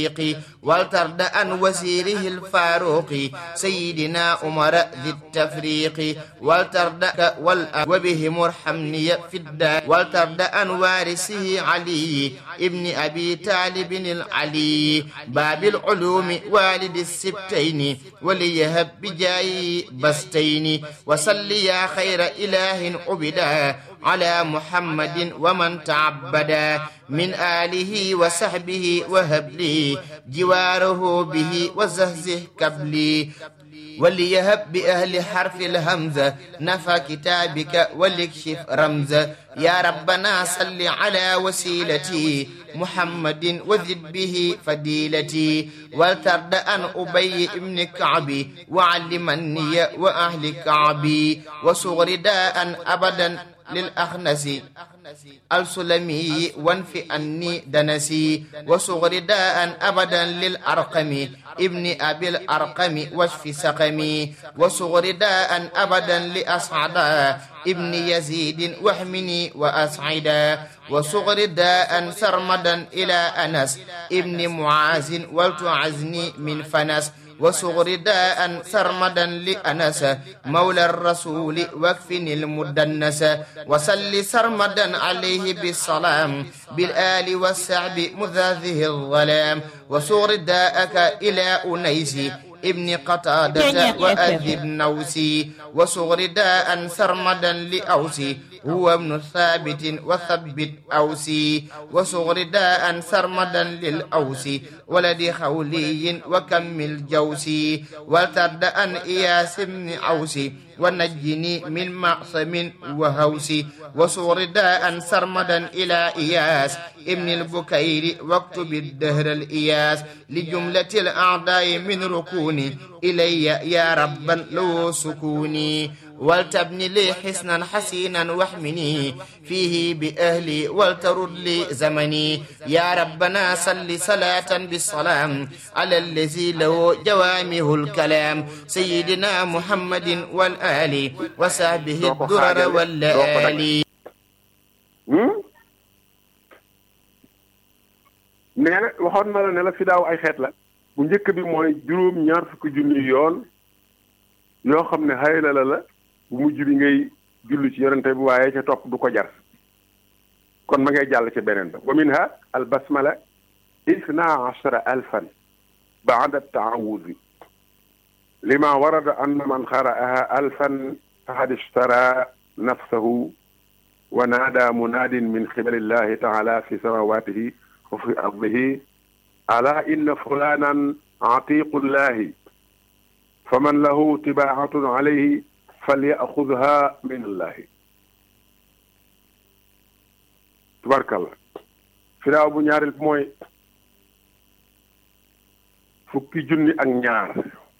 والترد عن وزيره الفاروق سيدنا عمر ذي التفريق والترد وبهم ارحمني في الدار والترد عن وارثه علي ابن أبي طالب العلي باب العلوم والد السبتين وليهب بجاي بستين وصل يا خير إله عبدا على محمد ومن تعبدا من آله وصحبه وهب لي جواره به وزهزه كبلي وليهب بأهل حرف الهمزة نفى كتابك وليكشف رمزة يا ربنا صل على وسيلتي محمد وزد به فديلتي والترد أن أبي ابن كعبي وعلمني وأهل كعبي وصغر داء أبدا للأخنس السلمي وانف أني دنسي وصغر داء أبدا للأرقم ابن أبي الأرقم واشف سقمي وصغر داء أبدا لأسعدا ابن يزيد واحمني وأسعدا وصغر داء سرمدا إلى أنس ابن معاذ ولتعزني من فنس وصغر داء سرمدا لأنس مولى الرسول واكفني المدنس وسل سرمدا عليه بالسلام بالآل والسعب مذاذه الظلام وصغر داءك إلى أنيس ابن قتادة وأذب نوسي وصغر داء سرمدا لأوسي هو ابن ثابت وثبت أوسي وصغر داء سرمدا للأوسي ولد خولي وكمل جوسي والترد أن إياس بن أوسي ونجني من معصم وهوسي وصغر داء سرمدا إلى إياس ابن البكير واكتب الدهر الإياس لجملة الأعداء من ركوني إلي يا ربا لو سكوني ولتبني لي حسنا حسينا واحمني فيه بأهلي ولترد لي زمني يا ربنا صل صلاة بالسلام على الذي له جوامه الكلام سيدنا محمد والآل وصحبه الدرر واللآلي nee na waxoon na la ne la fi daaw ay xeet la bu njëkk bi mooy juróom ñaar fukki junni yoon yoo xam ne xëy na la la bu mujj bi ngay julli ci yonente bi waaye ca topp du ko jar kon ma ngay jàll ca beneen ba wa minha al basmala isna ashara alfan baada taawudi lima warada anna man qara'aha alfan faqad ishtara nafsahu wa naada munaadin min qibali llahi taala fi samawatihi wa fi ardihi ala inna fulanan atiqu llahi faman lahu tibaatun alayhi falyaxudha min allahi tubarkalla firaaw bu ñaareel mooy fukki junni ak ñaar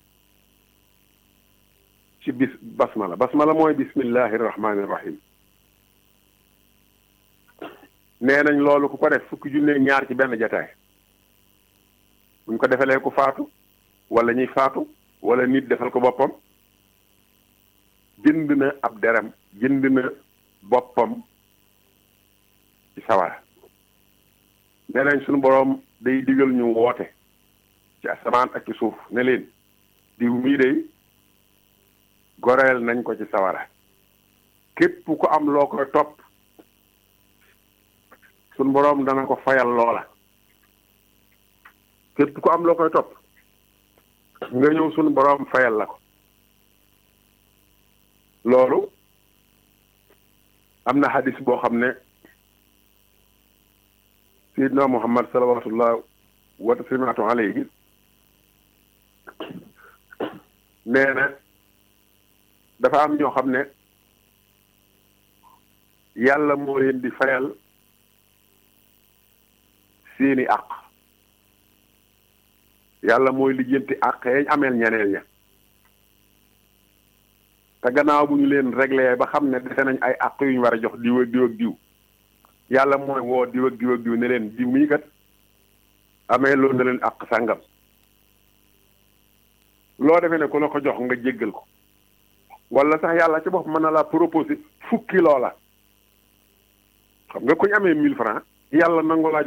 ci bis basmala basmala mooy bismillahi rahmaani rahim nee nañ loolu ku ko def fukki junni ak ñaar ci benn jataay buñ ko defalee ku faatu wala ñuy faatu wala nit defal ko boppam jënd na ab deram jënd na boppam ci sawara nee nañ suñu boroom day digal ñu woote ci asamaan ak ci suuf ne leen diw mii day goreel nañ ko ci sawara képp ku am loo koy topp suñu boroom dana ko fayal loola képp ku am loo koy topp nga ñëw suñu boroom fayal la ko loolu am na hadis boo xam ne sayidna muhammad salawatullah wa taslimaatu alayhi nee na dafa am ñoo xam ne yàlla moo leen di fayal seeni àq yàlla mooy lijjanti àq yañ ameel ñeneen ña te gannaaw bu ñu leen réglé ba xam ne defe nañ ay àq yu ñu war a jox diw ak diw ak diw yàlla mooy woo diw ak diw ak diw ne leen diw mii kat amee loolu na leen àq sàngam loo defee ne ku la ko jox nga jéggal ko wala sax yàlla ci bopp mën na la proposé fukki loola xam nga ku ñu amee mille francs yàlla nangu laa